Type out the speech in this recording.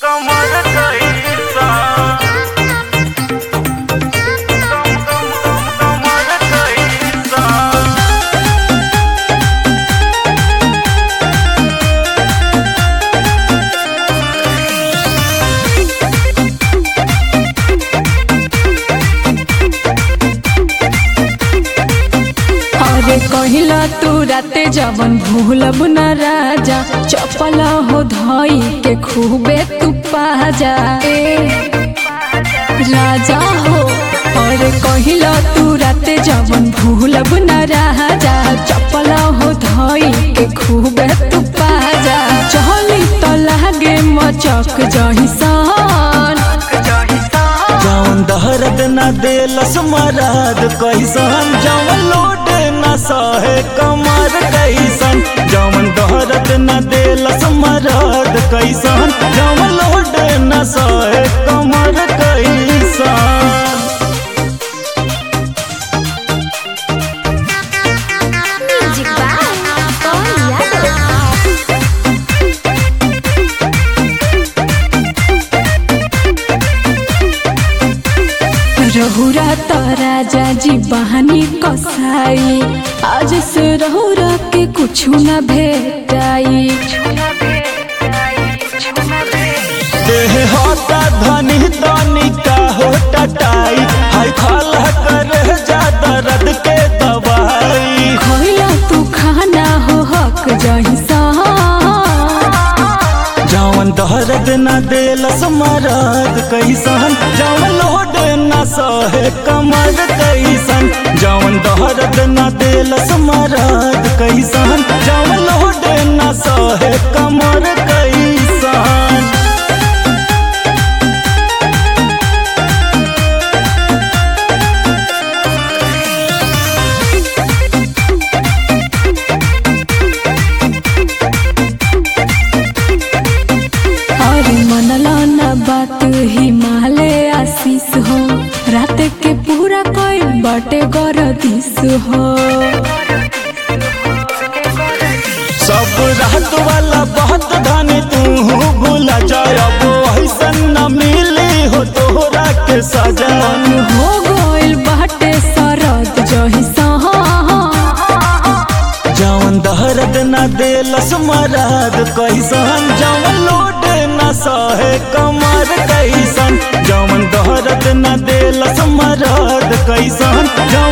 कमर कैसा कम कम कम कमर कैसा अरे कहिला तू राते जवन भूलब न राजा चपल हो धई के खूबे तू पाजा ए राजा हो अरे कहिला तू राते जवन भूलब न राजा चपल हो धई के खूबे तू पाजा चली तो लागे मचक जहिसान जौन दहरद न देलस मरद कैसन जौन लोड न सहे कमर कैसन जौन दहरद न देलस मरद कैसन जौन लोड न सहे कमर कैसन Music by Paul Yadav. रहुरा त राजा जी बहानी कसाई आज से रहुरा के कुछ न भेटाई देह होता धनी धनी का हो टटाई हाय खाला कर जा दर्द के दवाई खोइला तू खाना हो हक जहिसा जौन दहरद न देलस मरद कैसन जौन लोड न सहे कमर कैसन जौन दहरद न देलस मरद कैसन जौन लोड न सहे कमर कैसन अरे मनला न बात हिमालय आशीष हो रात के पूरा कोई बटे गरदिस हो सब रात वाला बहुत धनी तू भूला जाए अब ऐसन न मिली हो तोहरा के सजन हो गइल बाटे सरद जहिसा जौन दहरद न देलस मरद कैसन जौन लोड न सहे कमर कैसन जौन दहरद न देलस मरद कैसन जौन